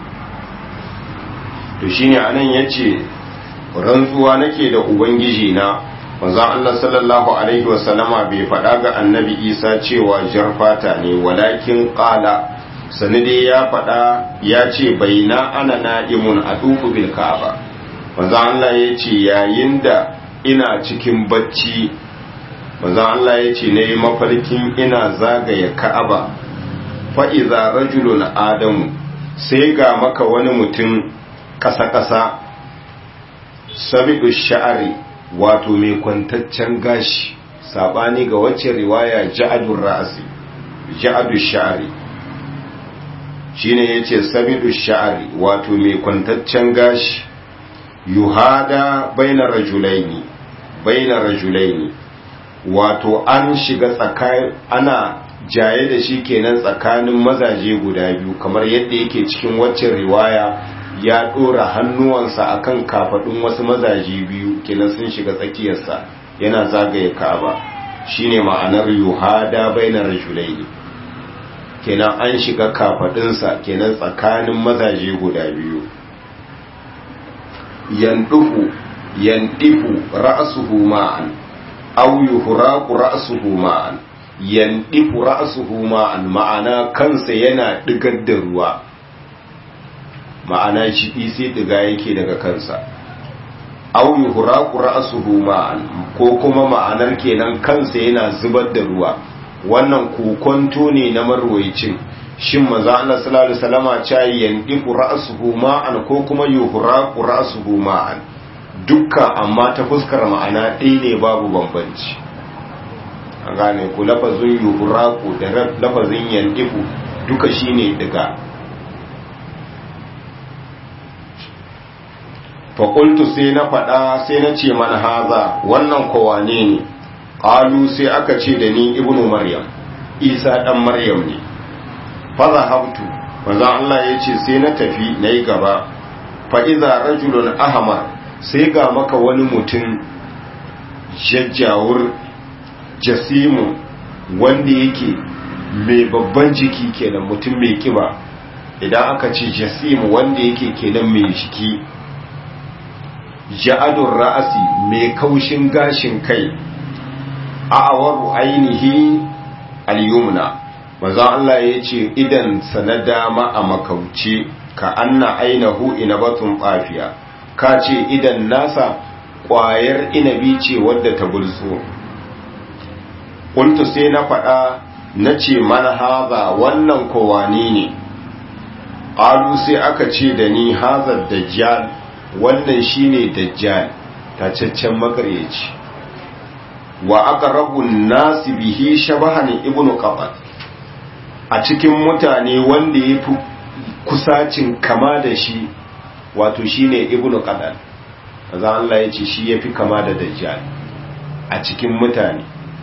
to shine anan ya ce rantsuwa nake da ubangiji na manzon Allah sallallahu alaihi wasallama bai faɗa ga annabi isa cewa jarfata ne walakin ƙala sani dai ya faɗa ya ce bai na ana na'imun a duku bil ka'aba manzon Allah ya ce yayin da ina cikin bacci manzon Allah ya ce na yi mafarkin ina zagaya ka'aba fa'iza rajulun adamu sai ga maka wani mutum ƙasa-ƙasa sabi'u sha'ari wato mai kwantaccen gashi sabani ga wacce riwaya ja'adun ra'asi ja'adu sha'ari shine yace sabidu sha'ari wato mai kwantaccen gashi yuhada baina rajulaini baina rajulaini wato an shiga tsakanin ana jaye da shi kenan tsakanin mazaje guda biyu kamar yadda yake cikin waccan riwaya ya dora hannuwansa akan kafadun wasu mazaje biyu kenan sun shiga tsakiyarsa yana zagaye ka'aba shine ma'anar yuhada bainar rajulaini kenan an shiga kafadunsa kenan tsakanin mazaje guda biyu yandufu yandifu ra'suhu ma'an aw yuhraqu ra'suhu ma'an yandifu ra'suhu ma'an ma'ana kansa yana digar da ruwa ma'ana shi sai diga yake daga kansa aw yuhraqu ra'suhu ma'an ko kuma ma'anar kenan kansa yana zubar da ruwa wannan kokonto ne na marwayicin shin manzo Allah sallallahu alaihi wasallama cha yandifu ra'suhu ma'an ko kuma yuhraqu ra'suhu ma'an dukka amma ta fuskar ma'ana ɗaya ne babu bambanci an gane ku lafazin yuhraqu da lafazin yandifu duka shine daga faƙultu sai na faɗa sai na ce mana haza wannan kowane ne ƙalu sai aka ce da ni ibnu maryam isa ɗan maryam ne faza habtu manzan Allah ya ce sai na tafi na yi gaba fa'iza rajulun ahmar sai ga maka wani mutum jajjawur jasimu wanda yake mai babban jiki kenan mutum mai kiba idan aka ce jasimu wanda yake kenan mai jiki ja'adun ra'asi mai kaushin gashin kai a'awaru ainihi al-yumna manzo Allah ya ce idan sana dama a makauce ka anna ainahu inabatun qafiya ka ce idan nasa ƙwayar inabi ce wadda ta bulso kuntu sai na faɗa na ce mana haza wannan kowani ne ƙalu sai aka ce da ni hazar dajjal wannan shine dajjal tacaccen makaryaci wa aqrabun nasi bihi shabahan ibnu qabat a cikin mutane wanda yafi kusacin kama da shi wato shine ibnu qabat azan Allah yace shi yafi kama da dajjal a cikin mutane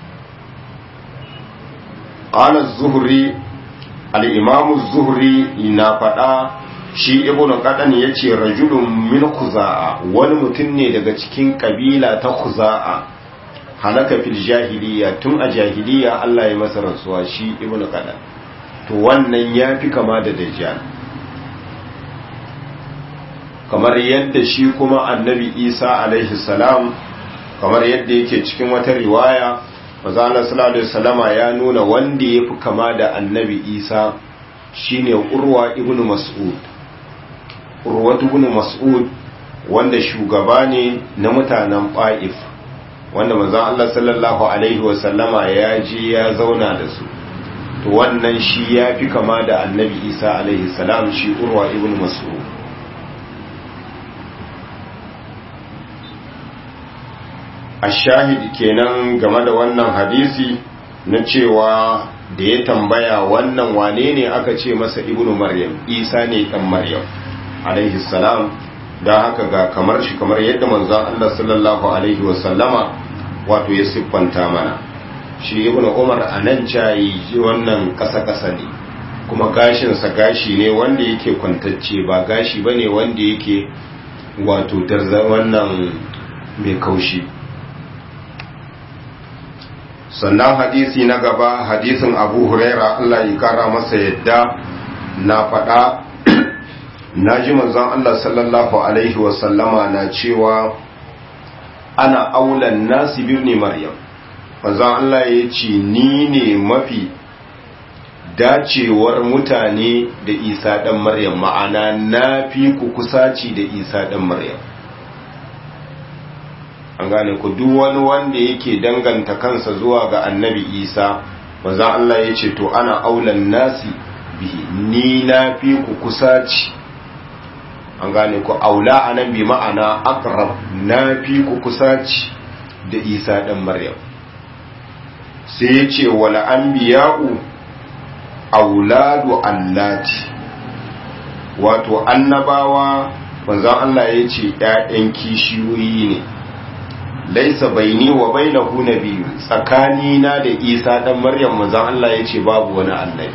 qala az-zuhri al-imam az-zuhri na fada shi ibn qadan yace rajulun min khuza'a wani mutum ne daga cikin kabila ta khuza'a halaka fil jahiliya tun a jahiliya Allah ya masa rasuwa shi ibn qadan to wannan yafi kama da dajjal kamar yadda shi kuma annabi Isa alaihi salam kamar yadda yake cikin wata riwaya manzo Allah sallallahu alaihi wasallama ya nuna wanda yafi kama da annabi Isa shine Urwa ibn Mas'ud urwatu ibn mas'ud wanda shugaba ne na mutanen Ba'if wanda manzon Allah sallallahu alaihi wa sallama ya je ya zauna da su to wannan shi ya fi kama da annabi Isa alaihi salam shi urwa ibn mas'ud ashahid kenan game da wannan hadisi na cewa da ya tambaya wannan wane ne aka ce masa ibnu maryam isa ne dan maryam alaihi salam don haka ga kamar shi kamar yadda manzon Allah sallallahu alaihi wasallama wato ya siffanta mana shi ibnu umar a nan cayi wannan kasa-kasa ne kuma gashinsa gashi ne wanda yake kwantacce ba gashi ba ne wanda yake wato darza wannan mai kaushi sannan hadisi na gaba hadisin abu huraira Allah ya kara masa yadda na faɗa na ji manzon Allah sallallahu alaihi wasallama na cewa ana aulan nasi birni maryam manzon Allah ya ce ni ne mafi dacewar mutane da isa ɗan maryam ma'ana na fi ku kusaci da isa ɗan maryam an gane ku duk wani wanda yake danganta kansa zuwa ga annabi isa manzon Allah ya ce to ana aulan nasi bihi ni na fi ku kusaci an gane ku aula anan bi ma'ana aqrab na fi ku kusaci da isa ɗan maryam sai ya ce wala anbiya'u auladu allati wato annabawa manzon Allah ya ce ‘ya'yan kishiyoyi ne laisa baini wa bainahu nabiyyu tsakani na da isa dan maryam manzon Allah ya ce babu wani annabi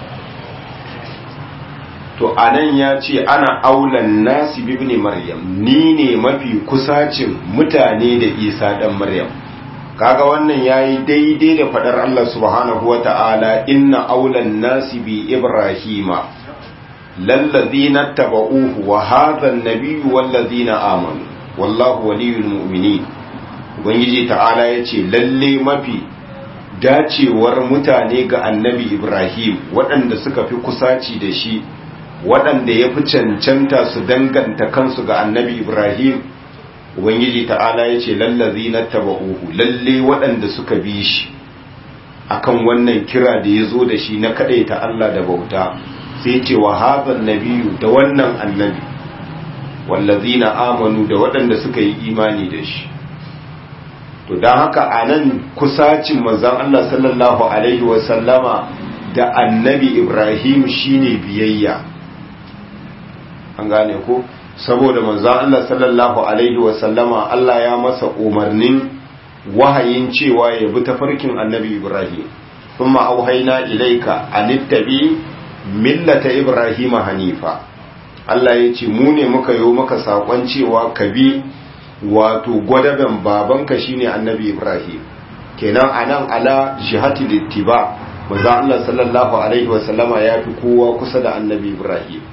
to anan ya ce ana aulan nasi bibni maryam ni ne mafi kusacin mutane da isa dan maryam kaga wannan yayi daidai da fadar Allah subhanahu wata'ala inna aulan nasi bi ibrahima lallazina tabauhu wa hadha an-nabiyyu wallazina amanu wallahu waliyul mu'minin ubangiji ta'ala yace lalle mafi dacewar mutane ga annabi ibrahim waɗanda suka fi kusaci da shi waɗanda ya fi cancanta su danganta kansu ga annabi ibrahim ubangiji ta'ala ya ce lallazi na taba'uhu lalle waɗanda suka bi shi akan wannan kira da ya zo da shi na ta Allah da bauta sai ce wa hazan nabiyu da wannan annabi wallazi na amanu da waɗanda suka yi imani da shi to don haka a nan kusacin manzan Allah sallallahu alaihi wasallama da annabi ibrahim shine biyayya an gane ko saboda manzon Allah sallallahu alaihi wasallama Allah ya masa umarnin wahayin cewa ya bi tafarkin annabi Ibrahim kuma auhaina ilaika anittabi millata Ibrahim hanifa Allah ya ce mu ne muka yi maka sakon cewa ka bi wato gwadaben babanka shine annabi Ibrahim kenan anan ala jihati littiba manzon Allah sallallahu alaihi wasallama ya fi kowa kusa da annabi Ibrahim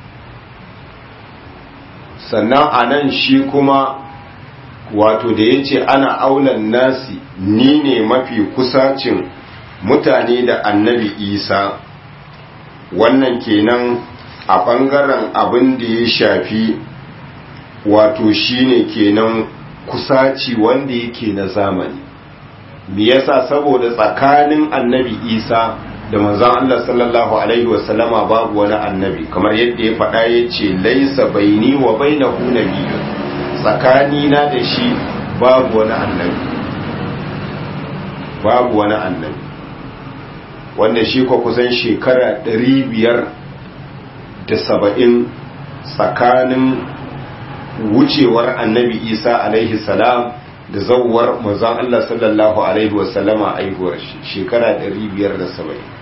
sannan a nan shi kuma wato da ya ce ana aulan nasi ni ne mafi kusacin mutane da annabi isa wannan kenan a ɓangaren abin da ya shafi wato shi ne kenan kusaci wanda yake na zamani me yasa saboda tsakanin annabi isa da manzon Allah sallallahu alaihi wasallama babu wani annabi kamar yadda ya faɗa ya ce laisa baini wa bainahu nabiyyun tsakani na da shi babu wani annabi babu wani annabi wanda shi ko kusan shekara ɗari biyar da saba'in tsakanin wucewar annabi isa alaihi salam da zauwar manzon Allah sallallahu alaihi wasallama aihuwar shi shekara ɗari biyar da saba'in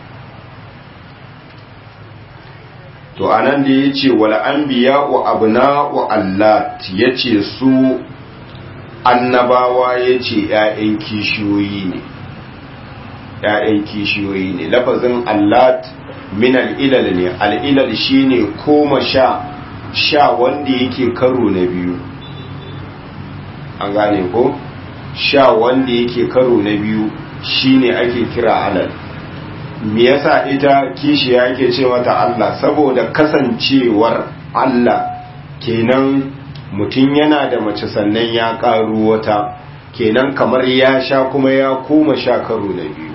to anan da ya ce wal anbiya wa abna wa Allah ya ce su annabawa ya ce ‘ya'yan kishiyoyi ne ‘ya'yan kishiyoyi ne lafazin Allah min al'ilal ne al'ilal shi ne koma sha sha wanda yake karo na biyu an gane ko sha wanda yake karo na biyu shine ake kira alal me yasa ita kishiya yake ce mata Allah saboda kasancewar Allah kenan mutum yana da mace sannan ya karu wata kenan kamar ya sha kuma ya koma sha karo na biyu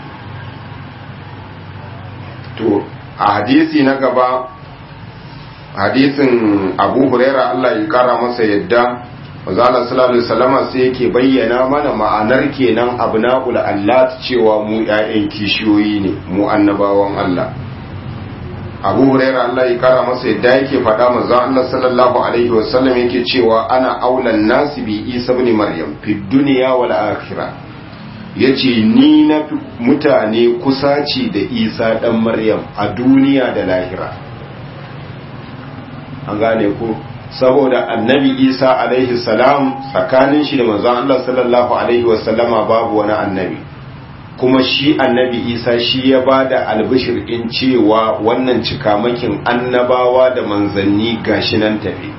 to a hadisi na gaba hadisin abu huraira Allah ya kara masa yadda Mazala sallallahu alaihi wasallama sai yake bayyana mana ma'anar kenan abna'ul allat cewa mu ƴaƴan kishiyoyi ne mu annabawan Allah Abu Hurairah Allah ya kara masa yadda yake faɗa manzo Allah sallallahu alaihi wasallam yake cewa ana aulan nasi bi Isa ibn Maryam fi dunya wal akhirah yace ni na mutane kusaci da Isa dan Maryam a duniya da lahira an gane ko saboda annabi isa alaihi salam tsakanin shi da manzon Allah sallallahu alaihi wasallama babu wani annabi kuma shi annabi isa shi ya ba da albishir in cewa wannan cikamakin annabawa da manzanni gashi nan tafi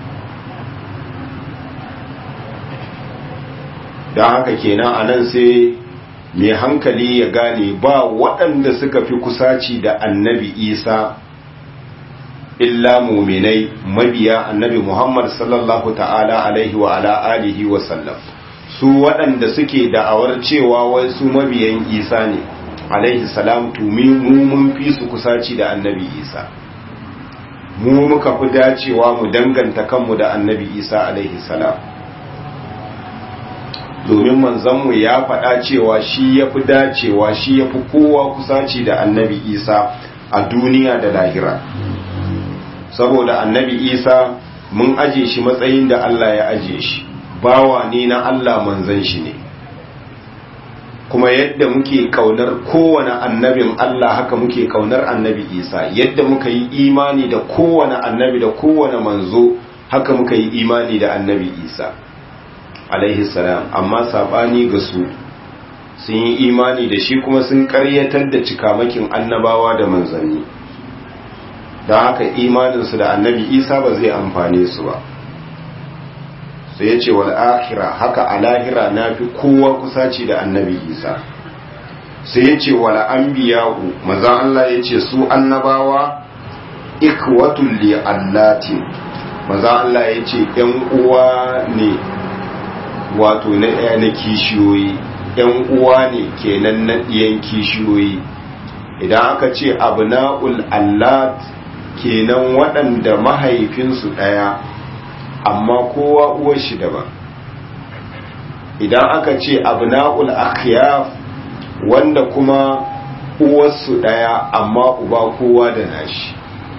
don haka kenan a nan sai mai hankali ya gane ba waɗanda suka fi kusaci da annabi isa illa muminai mabiya annabi muhammad sallallahu ta'ala alaihi wa ala alihi wa sallam su waɗanda suke da'awar cewa wai su mabiyan isa ne alaihi salam tumi mu mun fi su kusaci da annabi isa mu muka fi dacewa mu danganta kanmu da annabi isa alaihi salam domin manzanmu ya faɗa cewa shi ya fi dacewa shi ya fi kowa kusaci da annabi isa a duniya da lahira saboda annabi isa mun aje shi matsayin da allah ya aje shi bawa ne na allah manzan shi ne kuma yadda muke kaunar kowane annabin allah haka muke kaunar annabi isa yadda muka yi imani da kowane annabi da kowane manzo haka muka yi imani da annabi isa alaihi salam amma sabani ga su sun yi imani da shi kuma sun karyatar da cikamakin annabawa da manzanni don haka imaninsu da annabi isa ba zai amfane su ba sai ya ce wal akhira haka a lahira na fi kowa kusaci da annabi isa sai ya ce wal anbiya'u mazan Allah ya ce su annabawa ikwatul li allatin mazan Allah ya ce yan uwa ne wato na ɗaya na kishiyoyi ‘yan uwa ne kenan na ɗiyan kishiyoyi idan aka ce abna'ul allat kenan waɗanda mahaifinsu ɗaya amma kowa uwar shi daban idan aka ce abna'ul akhyaf wanda kuma uwarsu ɗaya amma uba kowa da nashi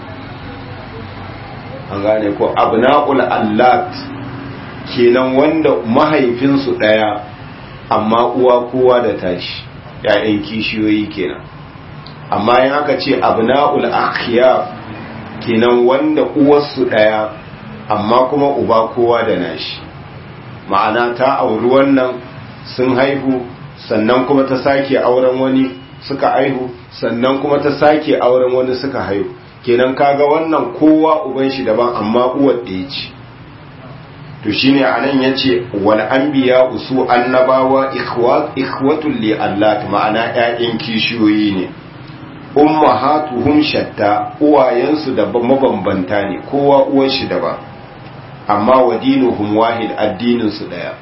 an gane ko abna'ul allat kenan wanda mahaifinsu ɗaya amma uwa kowa da tashi ‘ya'yan kishiyoyi kenan amma yin aka ce abna'ul akhiyaf kenan wanda uwarsu ɗaya amma kuma uba kowa da nashi ma'ana ta auri wannan sun haihu sannan kuma ta sake auren wani suka haihu sannan kuma ta sake auren wani suka haihu kenan kaga wannan kowa uban shi daban amma uwar ɗaya ce to shine anan yace wal anbiya usu annabawa ikhwat ikhwatul li Allah ma'ana ƴaƴan kishiyoyi ne ummahatuhum shatta uwayensu da mabambanta ne kowa uwan shi daban amma wadinuhum wahid addinin su daya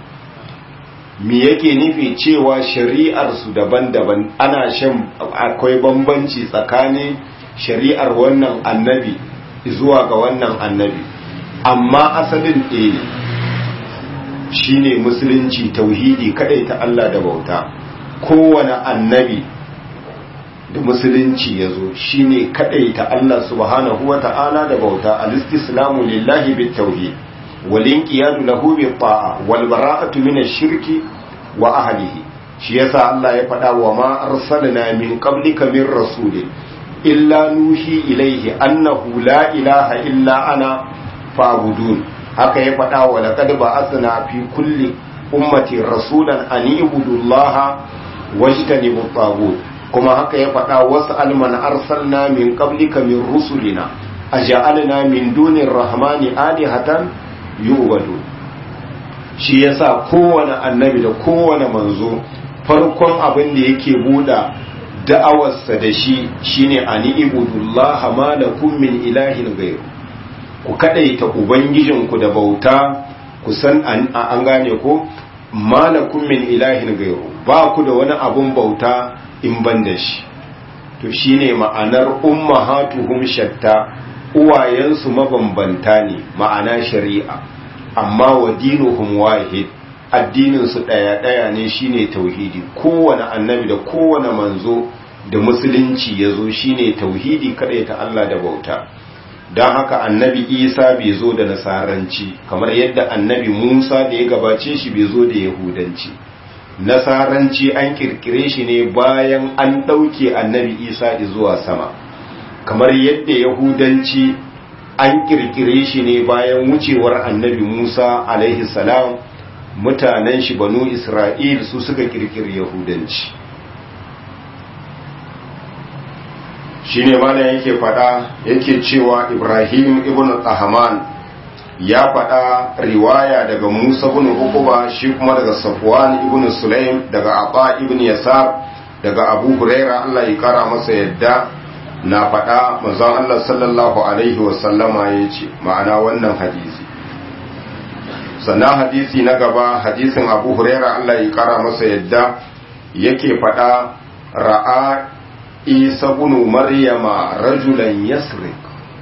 me yake nufi cewa shari'ar su daban-daban ana shan akwai bambanci tsakanin shari'ar wannan annabi zuwa ga wannan annabi amma asalin ɗaya ne shine musulunci tauhidi kadai ta Allah da bauta kowane annabi da musulunci ya zo shine kadai ta Allah subhanahu wa ta'ala da bauta al-istislamu lillahi bit tauhid wal inqiyadu lahu bi ta'a wal bara'atu min ash-shirki wa ahlihi shi yasa Allah ya faɗa wa ma arsalna min qablika min rasulin illa nuhi ilaihi annahu la ilaha illa ana fa'budun haka ya faɗa wa laqad ba'athna fi kulli ummati rasulan an ibudu Allah wajtanibu tagut kuma haka ya faɗa wasu alman arsalna min qablika min rusulina aja'alna min dunir rahmani alihatan yu'badu shi yasa kowane annabi da kowane manzo farkon abin da yake buɗa da'awarsa da shi shine ani ibudullaha ma lakum min ilahin ghayru ku kadaita ubangijinku da bauta ku san an gane ko malakum min ilahin ghayru ba ku da wani abun bauta in ban da shi to shine ma'anar ummahatuhum shatta uwayensu mabambanta ne ma'ana shari'a amma wa dinuhum wahid addinin su daya daya ne shine tauhidi kowane annabi da kowane manzo da musulunci yazo shine tauhidi kadai ta Allah da bauta don haka annabi isa bai zo da nasaranci kamar yadda annabi musa da ya gabace shi bai zo da yahudanci nasaranci an kirkire shi ne bayan an ɗauke annabi isa zuwa sama kamar yadda yahudanci an kirkire shi ne bayan wucewar annabi Musa alaihi salam mutanen shi banu Isra'il su suka kirkiri yahudanci shine mana yake fada yake cewa Ibrahim ibn Tahman ya fada riwaya daga Musa ibn Uqba shi kuma daga Safwan ibn Sulaim daga Aba ibn Yasar daga Abu Huraira Allah ya kara masa yadda na fada manzon Allah sallallahu alaihi wasallama yace ma'ana wannan hadisi sannan hadisi na gaba hadisin Abu Huraira Allah ya kara masa yadda yake fada ra'a isa bunu maryama rajulan yasrik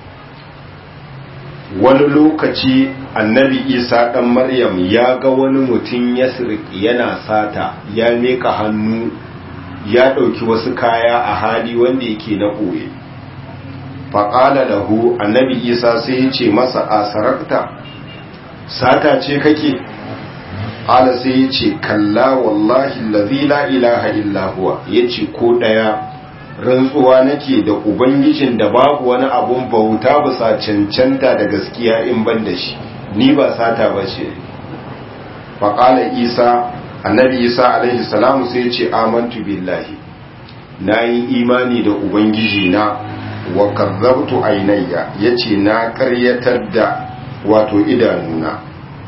wani lokaci annabi isa dan maryam ya ga wani mutum yasrik yana sata ya meka hannu ya ɗauki wasu kaya a hali wanda yake na ɓoye faƙala lahu annabi isa sai ya ce masa a sarakta sata ce kake ƙala sai ya ce kalla wallahi lazi la ilaha illa huwa ya ce ko ɗaya rantsuwa nake da ubangijin da babu wani abun bauta bisa cancanta da gaskiya in ban da shi ni ba sata ba ce faƙala isa annabi isa alaihi salamu sai ce amantu billahi na yi imani da ubangiji na wa kazzabtu ainayya ya ce na karyatar da wato idanuna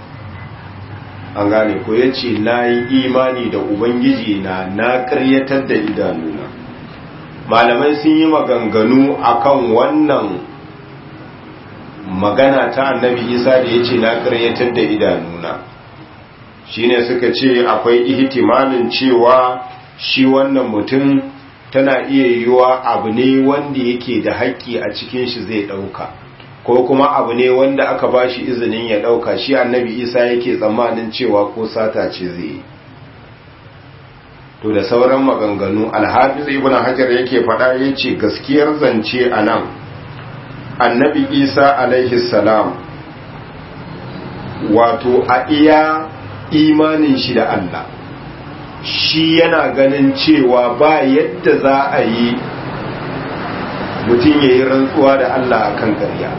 an gane ko ya ce na yi imani da ubangiji na na karyatar da idanuna malamai sun yi maganganu akan wannan magana ta annabi isa da ya ce na karyatar da idanuna shine suka ce akwai ihtimalin cewa shi wannan mutum tana iya yiwuwa abu ne wanda yake da haƙƙi a cikin shi zai ɗauka ko kuma abu ne wanda aka ba shi izinin ya ɗauka shi annabi isa yake tsammanin cewa ko sata ce zai yi to da sauran maganganu alhafiz ibn hajar yake faɗa ya ce gaskiyar zance a nan annabi isa alaihi salam wato a iya imanin shi da allah shi yana ganin cewa ba yadda za a yi mutum ya yi rantsuwa da allah a kan ƙarya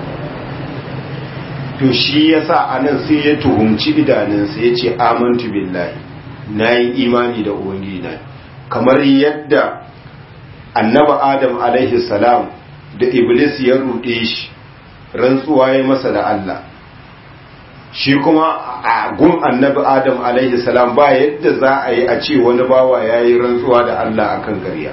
to shi ya sa a nan sai ya tuhumci idanunsa ya ce amantu billahi na yi imani da ubangiji na kamar yadda annaba adam alaihi salam da iblis ya ruɗe shi rantsuwa ya masa da Allah shi kuma a gun annabi adam alaihi salam ba yadda za a yi a ce wani bawa ya yi rantsuwa da Allah akan gariya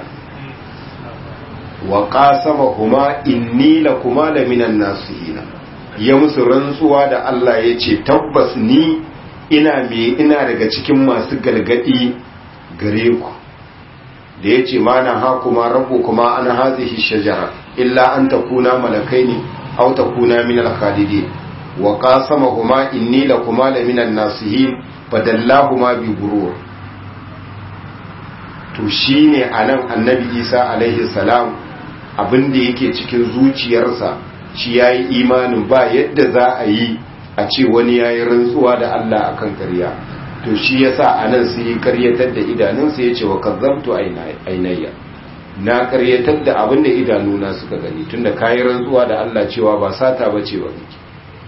wa qasama kuma inni la kuma la minan nasihina ya musu rantsuwa da Allah ya ce tabbas ni ina me ina daga cikin masu galgadi gare ku da ya ce mana ha kuma rabu kuma an hazihi shajara illa an takuna malakaini aw takuna min al-khalidin wa qasamahuma inni lakuma la min an-nasihin fadallahuma bi gurur to shine anan annabi Isa alaihi salam abinda yake cikin zuciyarsa shi yayi imanin ba yadda za a yi a ce wani yayi rantsuwa da Allah akan ƙarya to shi yasa anan sai karyatar da idanunsa yace wa kazzabtu ainayya na karyatar da abin da idanuna suka gani tunda kayi rantsuwa da Allah cewa ba sata bace ba miki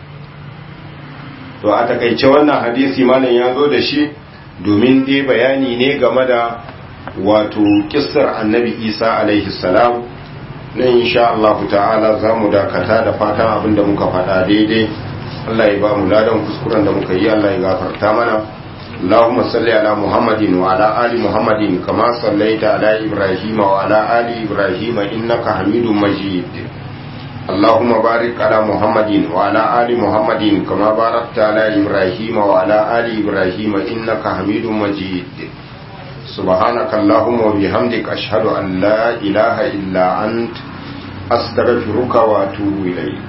to a takaice wannan hadisi malam ya zo da shi domin dai bayani ne game da wato kissar annabi Isa alaihi salam nan insha Allah ta'ala zamu dakata da fatan abin da muka faɗa daidai Allah ya ba mu ladan kuskuren da muka yi Allah ya gafarta mana اللهم صل على محمد وعلى آل محمد كما صليت على إبراهيم وعلى آل إبراهيم إنك حميد مجيد اللهم بارك على محمد وعلى آل محمد كما باركت على إبراهيم وعلى آل إبراهيم إنك حميد مجيد سبحانك اللهم وبحمدك أشهد أن لا إله إلا أنت أستغفرك وأتوب إليك